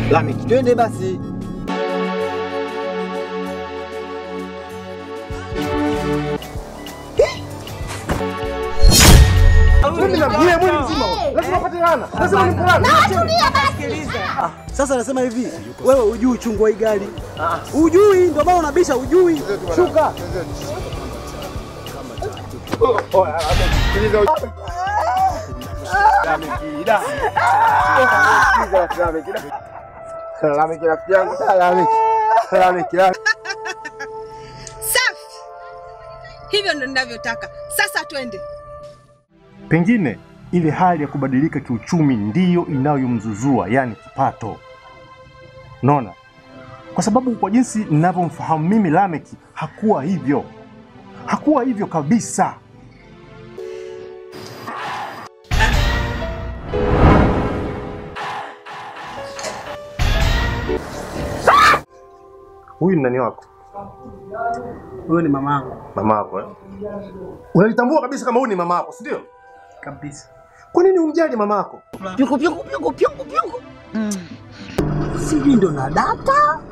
Lameki, twende basi. Mimi na yeye mwili mzima. Lazima upate laana. Lazima nimkulana. Sasa nasema hivi, wewe ujui uchungu wa hii gari, ujui, ndio maana unabisha, ujui. Shuka. Lameki rafiki yangu. Lameki. Lameki. Safi, hivyo ndo ninavyotaka. Sasa twende. Pengine ile hali ya kubadilika kiuchumi ndiyo inayomzuzua, yani kipato. Unaona, kwa sababu kwa jinsi ninavyomfahamu mimi Lameki hakuwa hivyo, hakuwa hivyo kabisa. Huyu ni nani wako? Huyo ni mamangu Mama yako eh? Unalitambua kabisa kama huyu ni mama yako, si ndio? kabisa. Kwa nini umjali mama yako? Pyuku pyuku pyuku pyuku pyuku. Sijui ndo na data